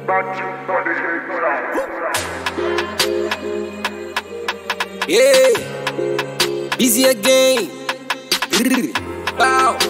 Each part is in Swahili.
Yeah, busy again. Bow.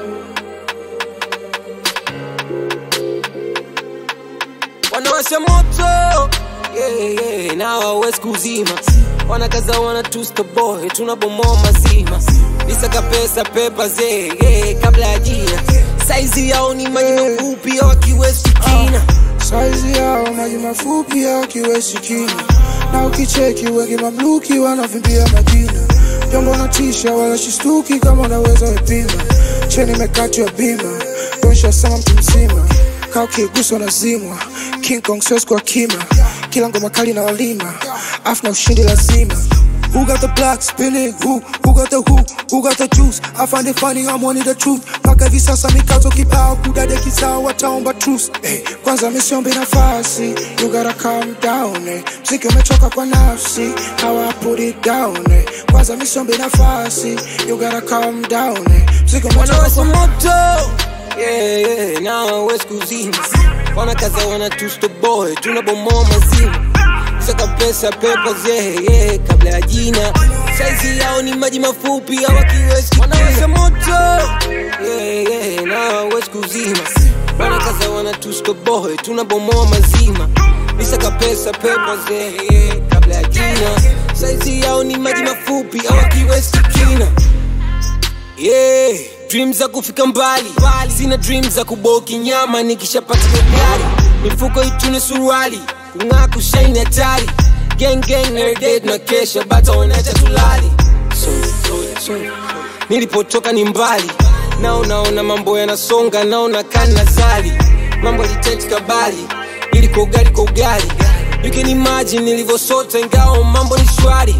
Wanawasha moto yeah, yeah, na hawawezi kuzima, wanakaza wana tusta boy, tunabomoa mazima, nisaka pesa pepa zee yeah, kabla ya jina, saizi yao ni maji mafupi hawakiwezi kina Saizi yao maji mafupi au kiwesi kina, na ukicheki wengi mamluki wanavimbia majina. Jambo natisha wala shistuki kama unaweza wepima, cheni mekati ya bima, donsha sama mtu mzima, kaa ukiguswa nazimwa, King Kong siwezi kwa kima, kila ngoma kali na walima, afu na ushindi lazima. Who got the block spinning? Who? Who got the who? Who got the juice? I find it funny, I'm wanting the truth. Mpaka hivi sasa mikazo kibao kudade kisao wataomba truce. Hey, kwanza misiombe nafasi, you gotta calm down. Eh. Mziki umechoka kwa nafsi, how I put it down. Eh. Kwanza misiombe nafasi, you gotta calm down. Eh. Mziki umechoka wanawasha kwa moto yeah, yeah, na hawawezi kuzima, wanakaza wana tusta boy, tunabomoa mazima saka pesa pepa zee yeah, kabla ya jina saizi yao ni maji mafupi hawakiwezi wanawasha moto yeah, yeah, na hawawezi kuzima wanakaza wana tusta boy, tunabomoa mazima nisaka pesa pepa zee yeah, kabla ya jina saizi yao ni maji mafupi hawakiwezi kina yeah. Dreams za kufika mbali sina dreams za kuboki nyama nikishapata gari mifuko itune suruali kung'aa kushaini hatari gang gang everyday na kesha bata wanacha tulali so, so, so. nilipotoka ni mbali nao naona mambo yanasonga naona kana zali mambo yaliteti kabali ili kwa ugali kwa ugali you can imagine nilivyosota ingao mambo ni shwari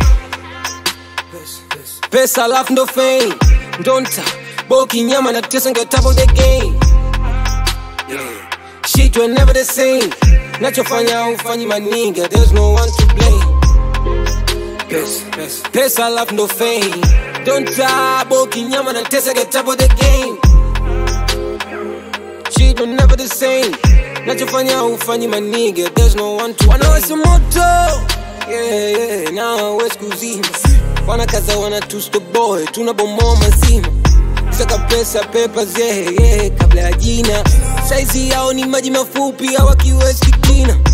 pesa alafu ndo fame ndonta boki nyama na tesa nge top of the game yeah. shit were never the same nachofanya ufanyi maninga there's no one to blame pesa, pesa. pesa alafu ndo fame donta boki nyama na tesa nge top of the game shit were never the same nachofanya ufanyi maniga there's no one to wanawasha moto yeah, yeah, na hawawezi kuzima wanakaza wana tusta boy tunabomoa mazima saka pesa pepa zee yeah, kabla ya jina saizi yao ni maji mafupi hawakiwezi kina